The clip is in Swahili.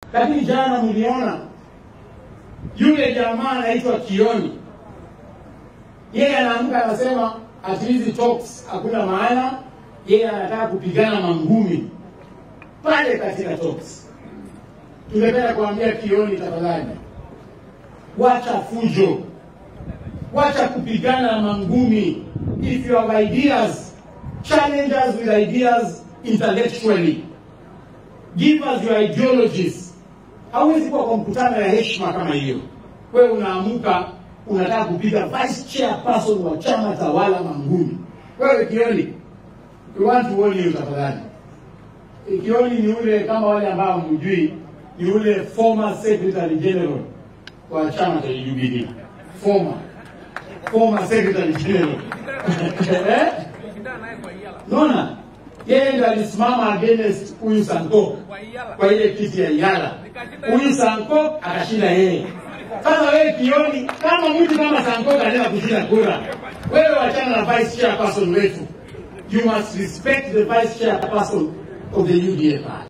Lakini jana mliona yule jamaa anaitwa Kioni, yeye anaamka anasema ati hizi talks hakuna maana, yeye anataka kupigana mangumi pale katika talks. Tungependa kuambia Kioni, tafadhali wacha fujo, wacha kupigana na mangumi. If you have ideas, challenge us with ideas intellectually. Give us your ideologies. Hauwezi kuwa kwa mkutano ya heshima kama hiyo. Wewe unaamuka unataka kupiga vice chairperson wa chama tawala mangumi. Wewe Kioni, we want to warn you tafadhali. Kioni ni ule kama wale ambao mjui, ni ule former secretary general wa chama cha Jubilee. Former former secretary general. eh? Naona yeye ndo alisimama against huyu Sankok kwa ile kiti ya Iyala. Huyu Sankok akashinda yeye. Sasa wewe Kioni, kama mtu kama Sankok anaweza kushinda kura, wewe wachana na vice chairperson wetu. You must respect the vice chairperson of the UDA party.